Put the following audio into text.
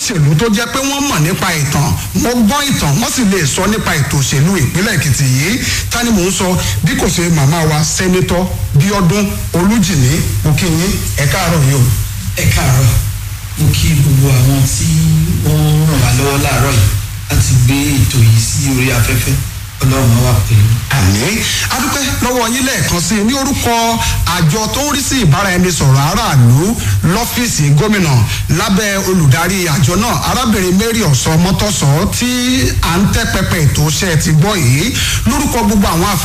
olóṣèlú tó jẹ́ pé wọ́n mọ̀ nípa ìtàn wọ́n gbọ́ ìtàn wọ́n sì lè sọ nípa ètò òṣèlú ìpínlẹ̀ èkìtì yìí ta ni mò ń sọ bí kò ṣe màmá wa sẹ́nitọ́ bíọ́dún olújìní òkìyín ẹ káàárọ̀ yìí o. ẹ káàárọ̀ mo kí gbogbo àwọn tí wọ́n ràn wá lọ́wọ́ láàárọ̀ yìí láti gbé ètò yìí sí orí afẹ́fẹ́ ọlọ́run á wà pẹ̀lú. àní adúpẹ́ lọ́wọ́ yín lẹ́ẹ̀kan sí i ní orúkọ àjọ tó ń rí sí ìbáraẹnisọ̀rọ̀ aráàlú lọ́fíìsì gómìnà lábẹ́ olùdarí àjọ náà arábìnrin mary ọ̀sọ́ mọ́tọ́sọ́ tí à ń tẹ́ pẹpẹ ètò iṣẹ́ ti gbọ́ yìí lórúkọ gbogbo àwọn afẹ́